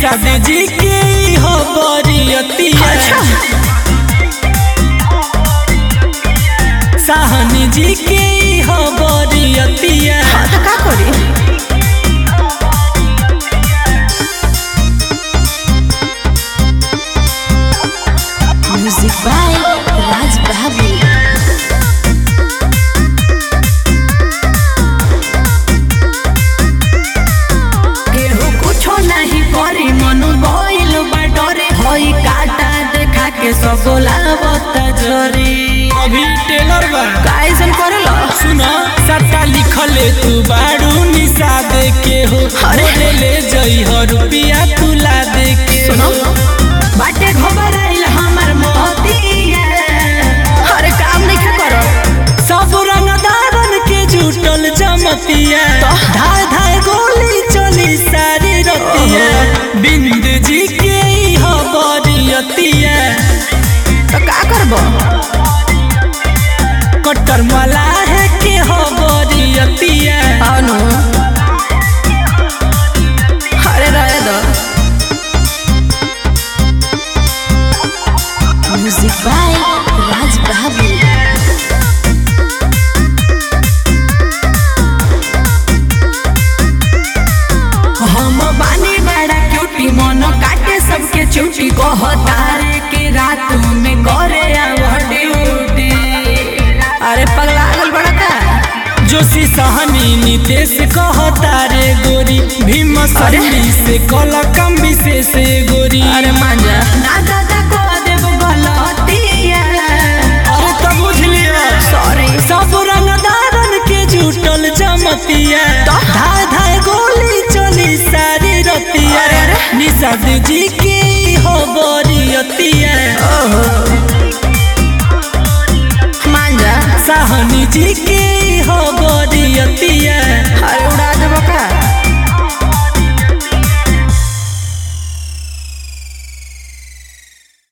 निषाद जी के हो बरियतिया साहनी जी के हो बरियतिया हाँ तो का करी म्यूजिक बाय राज बाबू केहू कुछो नहीं करी मनु बोइल बाटोरे होई काटा देखा के सब बोलावत जरी अभी टेलर बा काइसन करेला सुना सट्टा लिखले तू बाड़ू निषाद के हो अरे। ले ले जई हो रुपिया तुला दे के सुनो हो बाटे घबराइल हमर मोतिया अरे काम नहीं करो सब रंगदारन के जुटल जमतिया धाय धाय गोली चली सारी रतिया बिंद जी के हो बरियतिया तो का करबो कट्टर मलाह के हो बरियतिया अनु अरे रहे दो म्यूजिक बाय राज बाबू हम बानी बड़ा क्यूटी मन काटे सबके चूटी कहतारे के रात में करे आवड़ ड्यूटी अरे पगला गल बड़ा का जोशी सहनी नितेश कहता रे गोरी भीम सरी से कल कम विशेष गोरी अरे मांजा ना दादा को देव गलतिया अरे तब बुझ लिया सॉरी सब रंगदारन के जुटल जमतिया धाय धाय गोली चली सारी रतिया अरे, अरे। निषाद जी के हो बरियतिया मांजा साहनी जी के